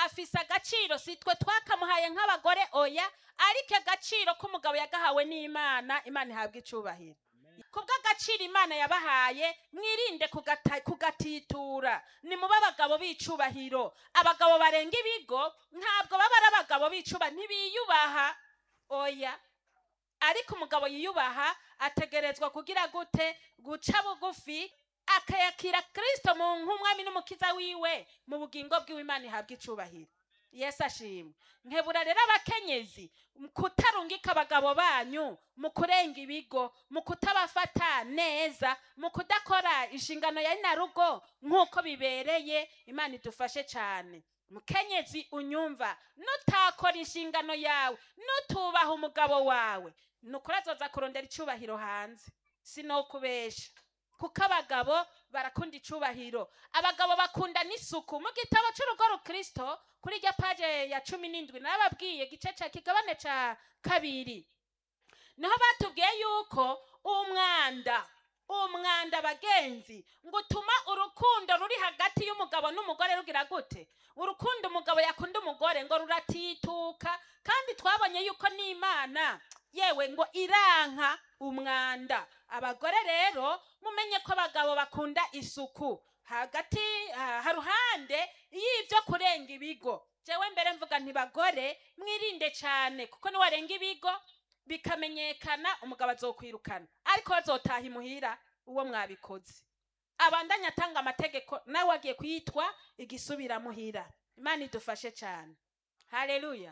afise agaciro si twe twakamuhaye nk'abagore oya ariko agaciro k'umugabo yagahawe n'imana imana ihabwa icubahiro kubw'agaciro imana yabahaye mwirinde kugata- kugatitura ni muba abagabo b'icubahiro abagabo barenga ibigo ntabwo baba ari abagabo b'icuba ntibiyubaha oya ariko umugabo yiyubaha ategerezwa kugira gute guca bugufi akayakira kristo mu nk'umwami n'umukiza wiwe mu bugingo bwiwe imana ihabwa icubahiro yesu ashimwe nkebura rero abakenyezi mu kutarungika abagabo banyu mu kurenga ibigo mu kutabafata neza mu kudakora inshingano ya na rugo nk'uko bibereye imana idufashe cyane mukenyezi unyumva nutakora inshingano yawe nutubaha umugabo wawe nukuri azoza kurondera icubahiro hanze sinokubesha kuko abagabo barakunda icubahiro abagabo bakunda n'isuku mu gitabo c'urugo rukristo kuri irya paje ya cumi n'indwi narababwiye igice ca kigabane ca kabiri niho batubwiye yuko umwanda umwanda bagenzi ngo utuma urukundo ruri hagati y'umugabo n'umugore rugira gute urukundo umugabo yakunda umugore ngo ruratituka kandi twabonye yuko n'imana yewe ngo iranka umwanda abagore rero mumenye ko abagabo bakunda isuku hagati ha- haruhande y'ibyo kurenga ibigo jewe mbere mvuga ntibagore mwirinde cyane kuko niwarenga ibigo bikamenyekana umugabo azokwirukana ariko azotaha imuhira uwo mwabikoze abandanya atanga amategeko nawe agiye kuyitwa igisubira muhira imana idufashe cyane haleluya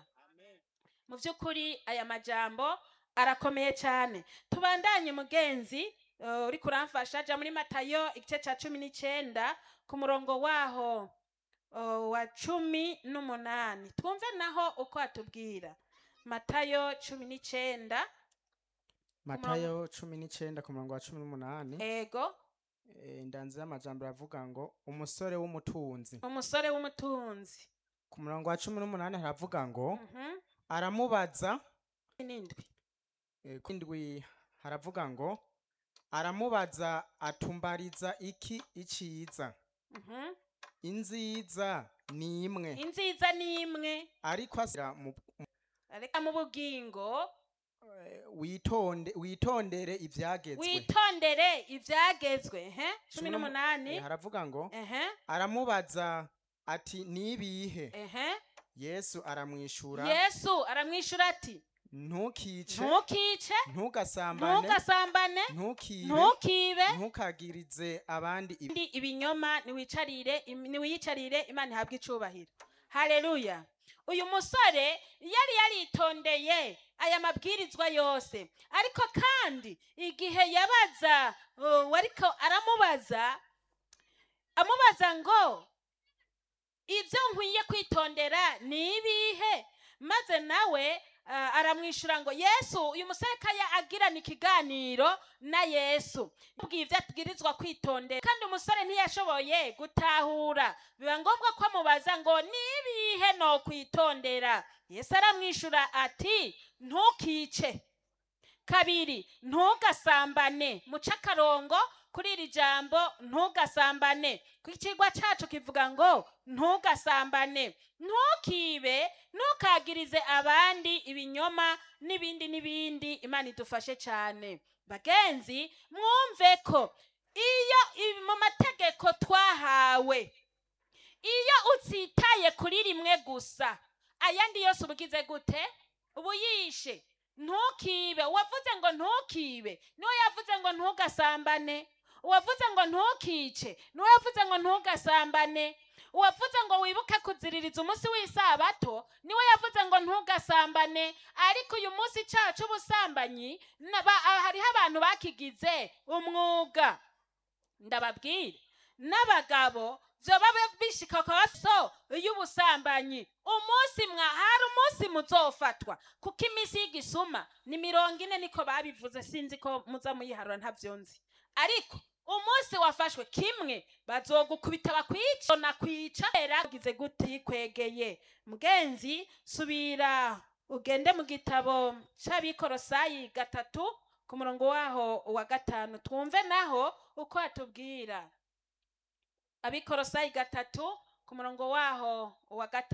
mu by'ukuri aya majambo arakomeye cyane tubandanye mugenzi uh, uri kuramfasha ja muri matayo igice cya cumi n'icyenda ku murongo waho uh, wa cumi n'umunani twumve naho uko atubwira matayo cumi n'icyenda matayo cumi n'icyenda ku murongo wa cumi n'umunani ego eh, indanzi y'amajambo aravuga ngo umusore w'umutunzi umusore w'umutunzi ku murongo wa cumi n'umunani haravuga ngo Mhm. aramubaza n'indwi eh, ku indwi haravuga ngo aramubaza atumbariza iki iciza Mhm. inziza ni imwe inziza ni imwe ariko asira mu areka mu bugingo eh, witonde witondere ivyagezwe witondere ibyagezwe he cumi Cumi n'umu- n'umunani Eh, haravuga ngo ehe aramubaza ati nibihe ehe yesu aramwishura yesu aramwishyura ati ntukice ntukice ntugasambane ntugasambane ntukibe ntukibe ntukagirize abandi ibi ndi ibinyoma niwicarire im- niwiyicarire imana ihabwa icubahiro haleluya uyu musore yari yaritondeye aya mabwirizwa yose ariko kandi igihe yabaza uh, ariko aramubaza amubaza ngo ibyo nkwiye kwitondera ni ibihe maze nawe uh, aramwishyura ngo yesu uyu musore kaya agirana ikiganiro na yesu yamubwiye ibyo abwirizwa kwitondera kandi umusore ntiyashoboye gutahura biba ngombwa ko amubaza ngo ni ibihe no kwitondera yesu aramwishyura ati ntukice kabiri ntugasambane muce akarongo kuri iri jambo ntugasambane ku ikigwa cyacu kivuga ngo ntugasambane ntukibe ntukagirize abandi ibinyoma n'ibindi n'ibindi imana idufashe cyane bagenzi mwumve ko iyo ibi mu mategeko twahawe iyo utsitaye kuri rimwe gusa ayandi yose uba ugize gute uba uyishe ntukibe uwavuze ngo ntukibe niwe yavuze ngo ntugasambane uwavuze ngo ntukice niwe yavuze ngo ntugasambane uwavuze ngo wibuke kuziririza umunsi w'isabato niwe yavuze ngo ntugasambane ariko uyu munsi cyacu ubusambanyi naba- ah, hariho abantu bakigize umwuga ndababwira n'abagabo vyoba bishika kwa so y'ubusambanyi umunsi mwa hari umunsi muzofatwa kuko iminsi y'igisuma ni mirongo ine niko babivuze sinzi ko muza muyiharura ntavyo nzi ariko umunsi wafashwe kimwe bazogukubita bakwica nakwica era ugize gute kwegeye mugenzi subira ugende mu gitabo c'abikorosayi gatatu ku murongo waho wa gatanu twumve naho uko atubwira abikorosayi gatatu ku murongo waho wa gatanu